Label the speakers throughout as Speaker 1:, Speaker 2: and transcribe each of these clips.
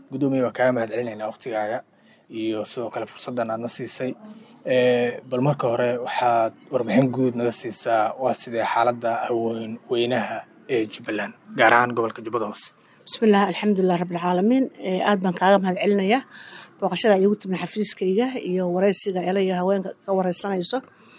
Speaker 1: guddoomiye waa kaaga mahad celinaynaa waqtigaaga iyo sidoo kale fursaddan aadna siisay bal marka hore waxaad warbixin guud naga siisaa waa sidee xaaladda haween weynaha ee jubbaland gaar ahaan gobolka jubbada hoose
Speaker 2: bismillaah alxamdulilah rabbilcaalamiin aad baan kaaga mahad celinayaa booqashada iigu timid xafiiskayga iyo wareysiga elaya haweenka ka wareysanayso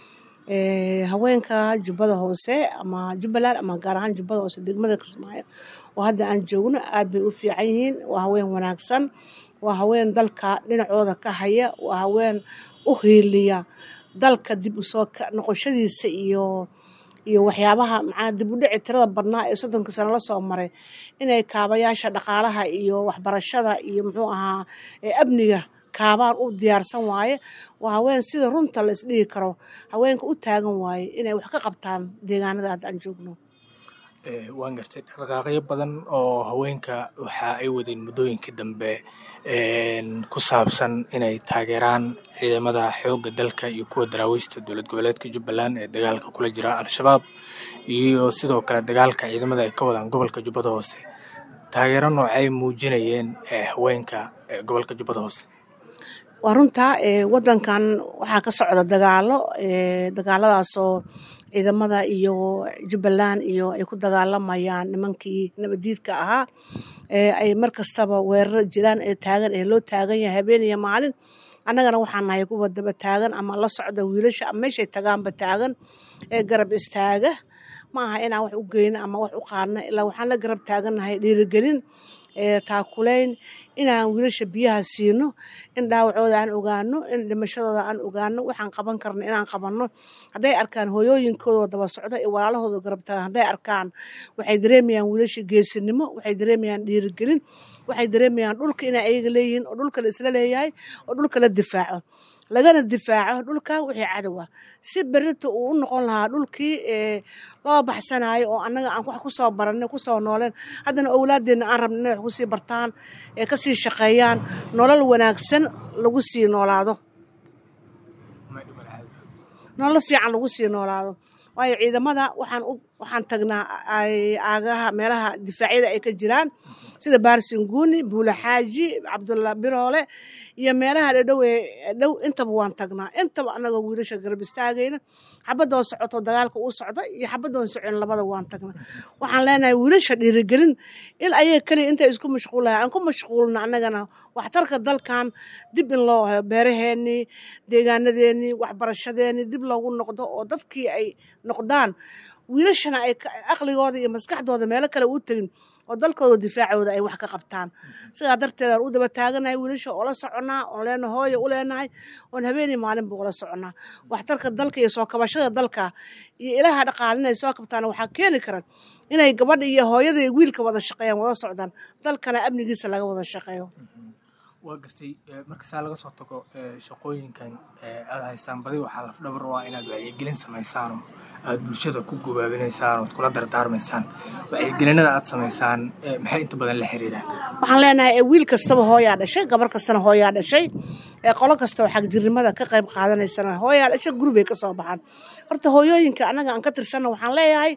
Speaker 2: haweenka jubbada hoose ama jubbaland ama gaar ahaan jubbada hoose degmada kismaayo oo hadda aan joogno aad bay u fiican yihiin waa haween wanaagsan waa haween dalka dhinacooda ka haya waa haween u hiiliya dalka dib usoo noqoshadiisa iyo iyo waxyaabaha macnaa dib u dhici tirada badnaa ee soddonka sano la soo maray inay kaabayaasha dhaqaalaha iyo waxbarashada iyo muxuu ahaa amniga kaabaan u diyaarsan waaye waa haween sida runta la isdhihi karo haweenka u taagan waaye inay wax ka qabtaan deegaanada hadda aan joogno
Speaker 1: waan gartay dhaqaaqyo badan oo haweenka waxa ay wadeen muddooyinkii dambe ku saabsan inay taageeraan ciidamada xoogga dalka iyo kuwa daraawiishta dowlad goboleedka jubbaland ee dagaalka kula jira al-shabaab iyo sidoo kale dagaalka ciidamada ay ka wadaan gobolka jubbada hoose taageero noocay muujinayeen haweenka gobolka jubbada hoose
Speaker 2: waa runta wadankan waxaa ka socda dagaalo dagaaladaasoo ciidamada iyo jubbaland iyo ay ku dagaalamayaan nimankii nabadiidka ahaa ay mar kastaba weeraro jiraan ee taagan ee loo taagan yahay habeen iyo maalin annagana waxaan nahay kuwa daba taagan ama la socda wiilasha ama meeshay tagaanba taagan ee garab istaaga ma aha inaan wax u geyno ama wax u qaadno ilaa waxaan la garab taagannahay dhiirigelin taakulayn inaan wiilasha biyaha siino in dhaawacooda aan ogaano in dhimashadooda aan ogaano waxaan qaban karna inaan qabanno hadday arkaan hooyooyinkooda daba socda iyo walaalahooda garab taagan hadday arkaan waxay dareemayaan wiilasha geesinimo waxay dareemayaan dhiirigelin waxay dareemayaan dhulka inay ayaga leeyihiin oo dhulka la isla leeyahay oo dhulka la difaaco lagana difaaco dhulka wixii cadowa si berita uu u noqon lahaa dhulkii loo baxsanayo oo annaga aan wax kusoo baranay kusoo nooleen haddana owlaadeenna aan rabna inay wax kusii bartaan ee kasii shaqeeyaan nolol wanaagsan lagu sii noolaado nolol fiican lagu sii noolaado waayo ciidamada waxaan waxaan tagnaa aagaha meelaha difaacyada ay ka jiraan sida baarsinguuni buula xaaji cabdulla biroole iyo meelaha dhadhow ee dhow intaba waan tagnaa intaba annagoo wiilasha garab istaagayna xabadoo socoto dagaalka uu socda iyo xabadoon socon labada waan tagnaa waxaan leenahay wiilasha dhiirigelin in ayaga keliya intay isku mashquulahay aan ku mashquulna annagana waxtarka dalkan dib in loo hayo beeraheennii deegaanadeennii waxbarashadeennii dib loogu noqdo oo dadkii ay noqdaan wiilashana ay aqligooda iyo maskaxdooda meelo kale u tegin oo dalkooda difaacooda ay wax ka qabtaan sidaa darteed aan u daba taaganahay wiilasha oo la soconnaa oon leena hooya u leenahay oon habeenii maalinba ula soconnaa waxtarka dalka iyo soo kabashada dalka iyo ilaha dhaqaale inay soo kabtaan waxaa keeni karan inay gabadha iyo hooyada iyo wiilka wada shaqeeyaan wada socdaan dalkana amnigiisa laga wada shaqeeyo
Speaker 1: waa gartay markasaa laga soo tago shaqooyinkan aada haystaan badi waxaa lafdhabar u ah inaad wacyigelin samaysaan oo aada bulshada ku gubaabinaysaan ood kula dardaarmaysaan wacyigelinada aad samaysaan maxay inta badan la xiriiraan
Speaker 2: waxaan leenahay wiil kastaba hooyaa dhashay gabar kastana hooyaa dhashay qolo kastoo xagjirnimada ka qayb qaadanaysana hooyaa dhashay guribay ka soo baxaan horta hooyooyinka annaga aan ka tirsanna waxaan leeyahay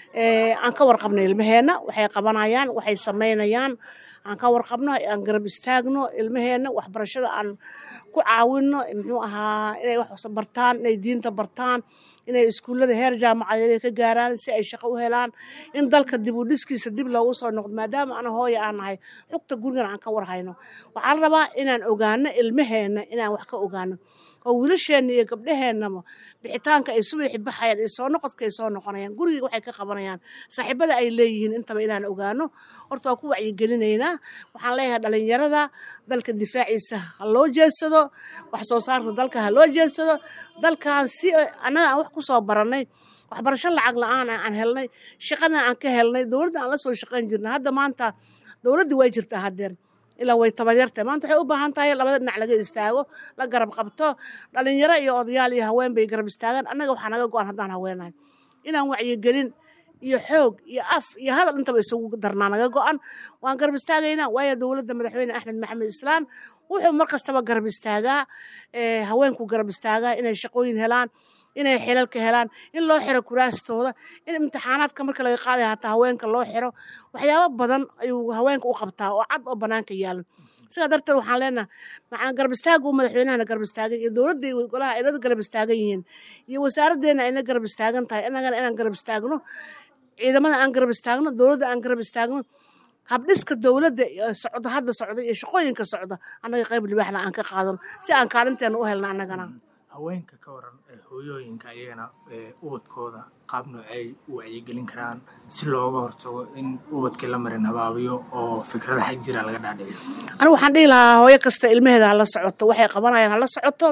Speaker 2: aan ka warqabna ilmaheenna waxay qabanayaan waxay samaynayaan aan ka warqabno aan garab istaagno ilmaheenna waxbarashada aan ku caawino muxuu ahaa inay wax bartaan inay diinta bartaan inay iskuullada heer jaamacadeed ka gaaraan si ay shaqo u helaan in dalka dib u dhiskiisa dib loogu soo noqdo maadaama ana hooya aan nahay xugta gurigan aan ka warhayno waxaa la rabaa inaan ogaano ilmaheenna inaan wax ka ogaano oo wiilasheenna iyo gabdhaheennaba bixitaanka ay subaxi baxayaan iyo soo noqodka ay soo noqonayaan guriga waxay ka qabanayaan saaxiibada ay leeyihiin intaba inaan ogaano horta waa ku wacyigelinaynaa waxaan leeyahay dhalinyarada dalka difaaciisa ha loo jeedsado wax soo saarka dalka ha loo jeedsado dalkan si annaga aan wax ku soo barannay waxbarasho lacag la-aan aan helnay shaqana aan ka helnay dowladda aan la soo shaqayn jirnay hadda maanta dowladdii way jirtaa haddeer ilaa way tabaryartahay maanta waxay u baahan tahay labada dhinac laga istaago la garab qabto dhalinyaro iyo odayaal iyo haween bay garab istaagaan annaga waxaa naga go-an haddaan haweenahay inaan wacyigelin iyo xoog iyo af iyo hadal intaba isugu darnaa naga go-an waan garab istaagaynaa waayo dowladda madaxweyne axmed maxamed islaan wuxuu mar kastaba garab istaagaa haweenku garab istaagaa inay shaqooyin helaan inay xilalka helaan in loo xiro kuraastooda in imtixaanaadka marka laga qaadaya hataa haweenka loo xiro waxyaabo badan ayuu haweenka u qabtaa oo cad oo bannaanka yaalan sidaa darteed waxaan leenahay macaan garab istaaga uu madaxweynahana garab istaagan iyo dowladda iyo golaha aynada garab istaagan yihiin iyo wasaaraddeena ayna garab istaagan tahay innagana inaan garab istaagno ciidamada aan garab istaagno dowladda aan garab istaagno habdhiska dowladda socdo hadda socda iyo shaqooyinka socda annaga qayb libaaxna aan ka qaadano si aan kaalinteena u helno annagana
Speaker 1: haweenka ka waran hooyooyinka ayagana ubadkooda qaab noocey u wacyigelin karaan si looga hortago in ubadkii la marin habaabiyo oo fikrada xag jira laga dhaadhiciyo
Speaker 2: anigu waxaan dhihi lahaa hooyo kasta ilmaheeda hala socoto waxay qabanayaan hala socoto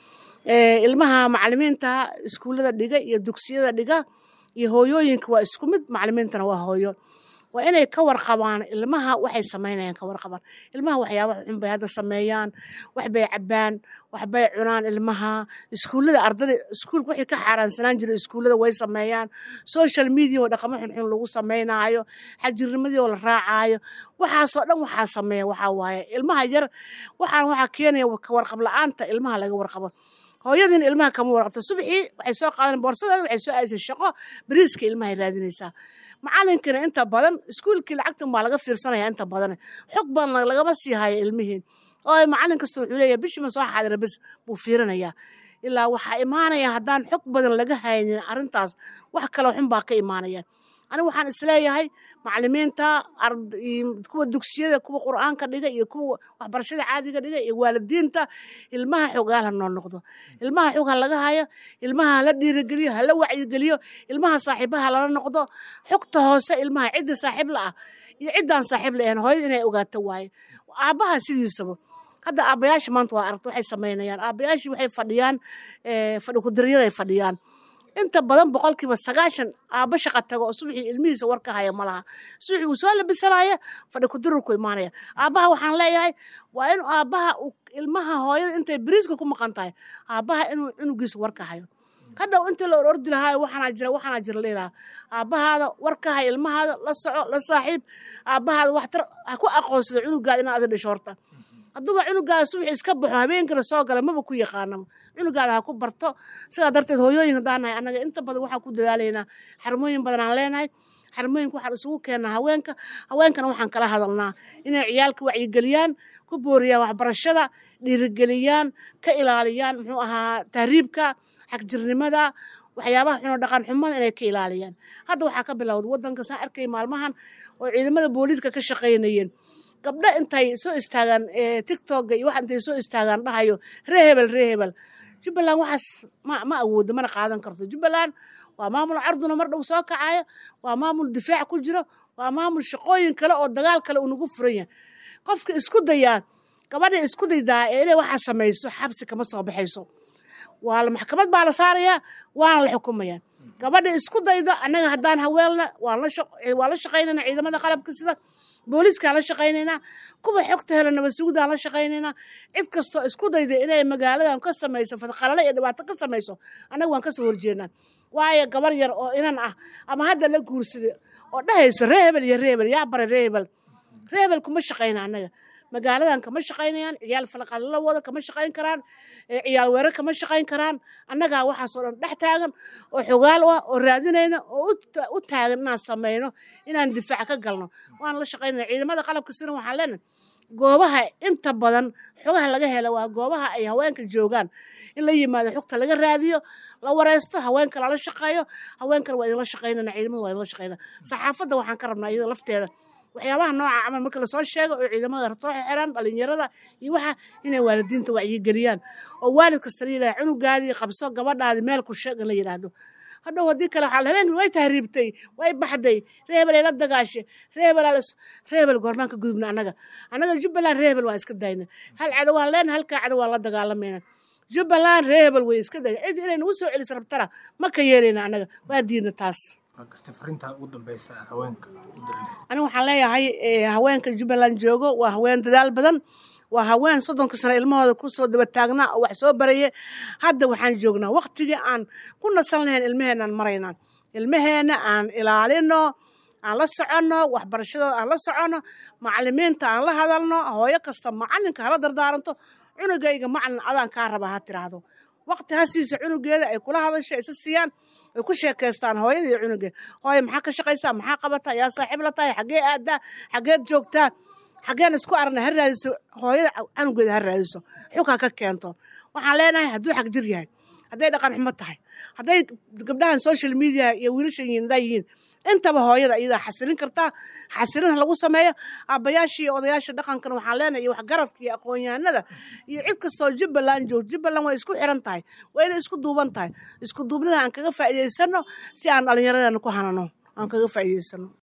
Speaker 2: ilmaha macalimiinta iskuullada dhiga iyo dugsiyada dhiga iyo hooyooyinka waa isku mid macalimiintana waa hooyo waa inay ka warqabaan ilmaha waxay samaynayaan ka warqabaan ilmaha waxyaabaha xun bay hadda sameeyaan waxbay cabbaan waxbay cunaan ilmaha iskuullada ardada iskuulka wixii ka xaaraansanaan jira iskuullada way sameeyaan social media oo dhaqamo xunxun lagu samaynaayo xagjirnimadii oo la raacaayo waxaasoo dhan waxaa sameeya waxaa waaye ilmaha yar waxaan waxaa keenaya ka warqab la'aanta ilmaha laga warqabo hooyadiin ilmaha kama warqabto subaxii waxay soo qaadan boorsadeeda waxay soo aadisay shaqo bariiska ilmahay raadinaysaa macalinkana inta badan iskuulkii lacagtan baa laga fiirsanaya inta badan xog badan lagama sii hayo ilmihiin oo macalin kasta wuxuu leeyahay bishima soo xaadira bes buu fiirinayaa ilaa waxaa imaanaya haddaan xog badan laga haynin arrintaas wax kaloo xun baa ka imaanaya anigu waxaan isleeyahay macalimiinta kuwa dugsiyada kuwa qur'aanka dhiga iyo kuwa waxbarashada caadiga dhiga iyo waalidiinta ilmaha xogaal ha noo noqdo ilmaha xog ha laga hayo ilmaha hala dhiirigeliyo hala wacyigeliyo ilmaha saaxiibaha lala noqdo xogta hoose ilmaha cidda saaxiib la ah iyo ciddaan saaxiib la ahayn hooyada inay ogaato waaye aabbaha sidiisaba hadda aabbayaasha maanta waa aragta waxay samaynayaan aabbayaashii waxay fadhiyaan fadhi kudaryaday fadhiyaan inta badan boqolkiiba sagaashan aabba shaqa tago oo subaxii ilmihiisa war ka haya ma laha subaxii wuu soo labisanaya fadhi kudirurku imaanaya aabbaha waxaan leeyahay waa in aabbaha ilmaha hooyada intay beriiska ku maqan tahay aabbaha inuu cunugiisa war ka hayo hadhow intii la orordi lahaayo waxaanaa jira waxaanaa jira leelaha aabbahaada war ka hay ilmahaada la soco la saaxiib aabbahaada waxtar ha ku aqoonsada cunugaada inaad adi dhisho horta hadduuba cunugaada subaxii iska baxo habeenkana soo gala maba ku yaqaanaba cunugaada ha ku barto sidaa darteed hooyooyin haddaan nahay annaga inta badan waxaan ku dadaalaynaa xarmooyin badan aan leenahay xarmooyinka waxaan isugu keennaa haweenka haweenkana waxaan kala hadalnaa inay ciyaalka wacyigeliyaan ku booriyaan waxbarashada dhiirigeliyaan ka ilaaliyaan muxuu ahaa tahriibka xagjirnimada waxyaabaha xuno dhaqan xumada inay ka ilaaliyaan hadda waxaa ka bilowda waddanka saan arkay maalmahan oo ciidamada booliiska ka shaqaynayeen gabdho intay soo istaagaan tictokga iyo wax intay soo istaagaan dhahayo ree hebel ree hebel jubbaland waxaas ma ma awoodo mana qaadan karto jubbaland waa maamul carduna mar dhow soo kacayo waa maamul difaac ku jiro waa maamul shaqooyin kale oo dagaal kale uu nagu furan yahay qofka isku dayaa gabadha isku daydaa ee inay waxaa samayso xabsi kama soo baxayso waa maxkamad baa la saarayaa waana la xukumayaa gabadha isku daydo annaga haddaan haweenna waan la shaqaynayna ciidamada qalabka sida booliiskaan la shaqaynaynaa kuwa xogta hela nabad sugudaan la shaqaynaynaa cid kastoo isku dayda inay magaaladan ka samayso fadqalale iyo dhibaato ka samayso annaga waan kasoo horjeednaa waayo gabar yar oo inan ah ama hadda la guursaday oo dhahayso ree hebel iyo ree hebel yaa baray ree hebel ree hebel kuma shaqayna annaga magaaladan kama shaqaynayaan ciyaal falaqadla wada kama shaqayn karaan ciyaal weerar kama shaqayn karaan annagaa waxaasoo dhan dhex taagan oo xogaal ah oo raadinayna oo u taagan inaan samayno inaan difaac ka galno waan la shaqaynayna ciidamada qalabka sina waxaan leenahay goobaha inta badan xogaha laga hela waa goobaha ay haweenka joogaan in la yimaado xogta laga raadiyo la wareysto haweenka lala shaqeeyo haweenkana waa idinla shaqaynana ciidamada waa idinla shaqaynana saxaafadda waxaan ka rabnaa iyada lafteeda waxyaabaha nooca camal marka lasoo sheego oo ciidamada soo xiran dhalinyarada iyo waxa inay waalidiinta wacyigeliyaan oo waalid kasta la yidhaha cunugaadii qabso gabadhaadi meel ku sheeg in la yidhaahdo hadhow haddii kale waxaa habeenkii way tahriibtay way baxday reebelay la dagaashay reebel reebel goormaan ka gudubna annaga annaga jubbaland reebel waan iska dayna hal cadow waan leenahay halkaa cadow waan la dagaalamayna jubbaland reebel way iska day cid inay nagu soo celis rabtana ma ka yeelayna annaga waa diidna taas aniga waxaan leeyahay haweenka jubbaland joogo waa haween dadaal badan waa haween soddonka sano ilmahooda kusoo daba taagnaa oo wax soo baraye hadda waxaan joognaa waktigii aan ku nasan lahayn ilmaheenaan maraynaa ilmaheena aan ilaalino aan la soconno waxbarashadooda aan la soconno macalimiinta aan la hadalno hooyo kasta macalinka hala dardaaranto cunugayga macalin adaan kaa raba ha tiraahdo waqti ha siiso cunugeeda ay kula hadasho isa siiyaan ay ku sheekaystaan hooyada iyo cunugeed hooye maxaa ka shaqaysaa maxaa qabataa yaa saaxiib la tahay xaggee aadaa xaggeed joogtaa xaggeen isku aragna ha raadiso hooyada canugeeda ha raadiso xugha ka keento waxaan leenahay hadduu xag jir yahay hadday dhaqan xumo tahay hadday gabdhahan social media iyo wiilashan yiindaa yihiin intaba hooyada iyadaa xasilin kartaa xasilin ha lagu sameeyo aabbayaashii iyo odayaasha dhaqankana waxaan leenahay iyo waxgaradka iyo aqoon-yahanada iyo cid kastoo jubbaland joogto jubbaland way isku xiran tahay waa inay isku duuban tahay isku duubnida aan kaga faa'iidaysano si aan dhallinyaradana ku hanano aan kaga faa'iidaysano